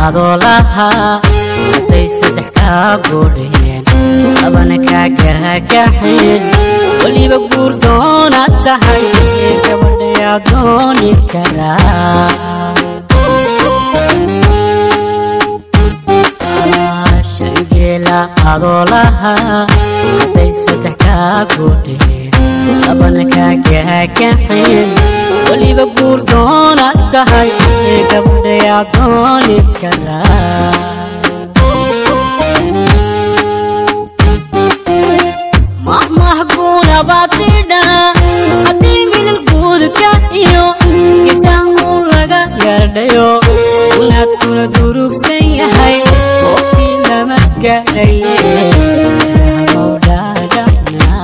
adoo lahaa hadday saddex kaa goodheen labana kaa gaagaxeen weliba guur doonaad tahay gabadhayaa dooni karaa shangeela adoo lahaa hadday saddex kaa goodheen labana kaa gaagaxeen weliba guur doonaad tahay gabadhayaa dooni karaa mahmah guunabaatidha haddii milal guudka iyo gisaan uu laga gaadhayo unaadkuna durugsan yahay waqti lama gaadhaye habowdhaagana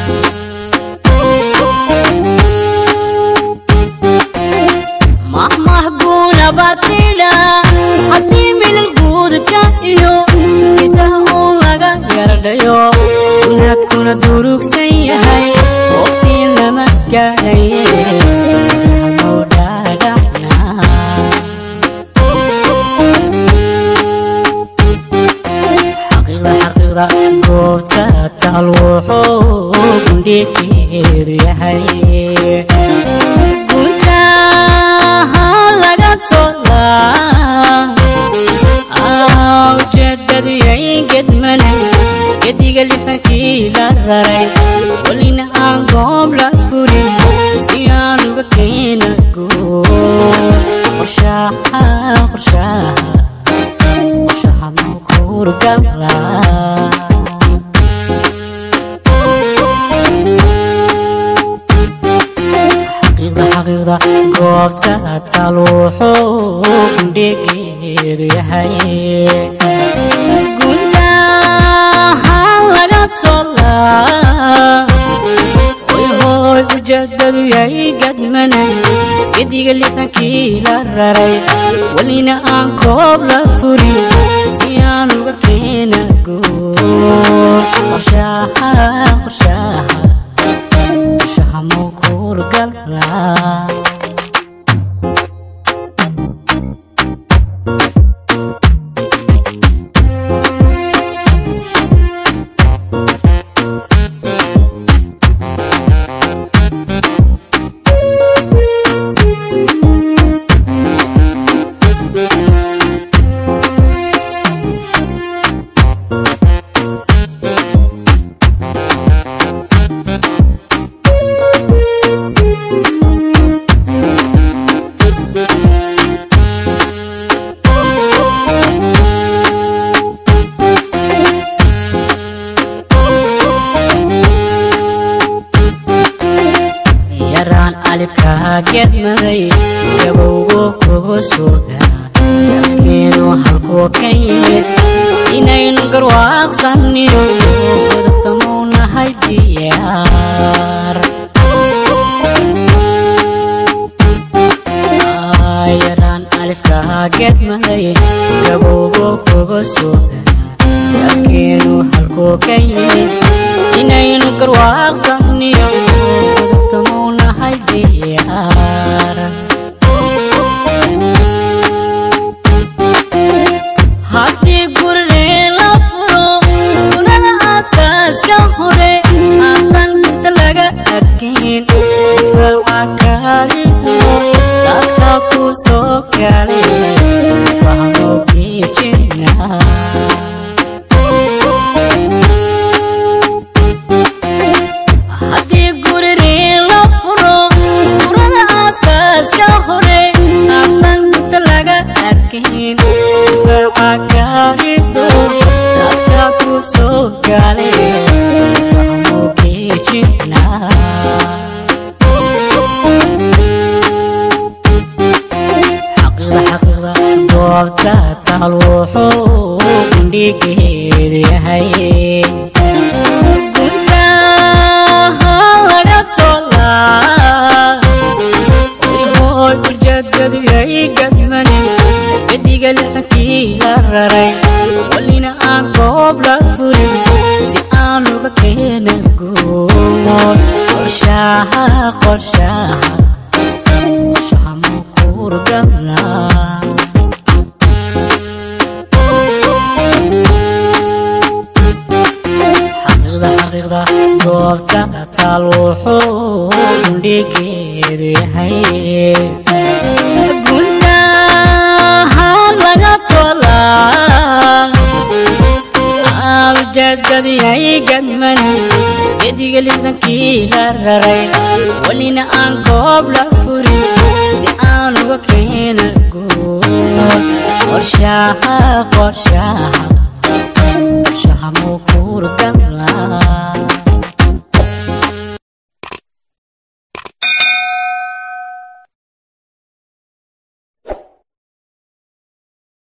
mahmah guunabaatidha haddii milal guudka iyo gisaan uu laga gaadhayo unaadkuna durugsan yahay waqti lama gaadhaye habowdhaagana xaqiiqda xaqiiqda goobta taal wuxuu gundhigeedu yahay guntaha laga tolaa ujeedadu yay gedmana gediga lifankii la raray welina aan goob la furin si aan uga keena guur qorshaha qorshaha qorshaha makuurgala xaqiiqda xaqiiqda goobta taal wuxuu gundhigeedu yahay guntaha laga tolaa hoy hoy ujeedadu yay gadmana gediga lixankii la raray welina aan koob la furin si aan uga keena guur qorshaha qorshaha qorshaha mawkuurgala yaraan alifkaa gedmaday gabowgo kugu suga afkeenu halkuu ka yimid inaynu garwaaqsanniyo godobtamuu nahay diyaar yaraan alifkaa gedmaday gabowgo kugu suga afkeenu halkuu ka yimid inaynu garwaaqsanniyo godobtamuu nahay diyaar haddii gurigee la furo gunada aasaaska hore aasan inta laga adkayn difaaca kaalido dadka ku soo galay fahmo geejina haddii gurigee la furo gurada aasaaska hore aasan inta laga adkayn difaaca kaalido dadka ku soo galay fahmo geejina xaqiiqda xaqiiqda goobta taal wuxuu gundhigeedu yahay guntaha laga tolaa hoy hoy ujeedadu yay gadmane gediga lixankii la raray welina aan goob la furin si aan uga keena guur qorshaha qorshaha qorshaha makuurgala guntaha laga tolaa awjadadiyay gadman gediga lixdankii la raray welina aan goob la furin si aan uga keena guul qorshaha qorshaha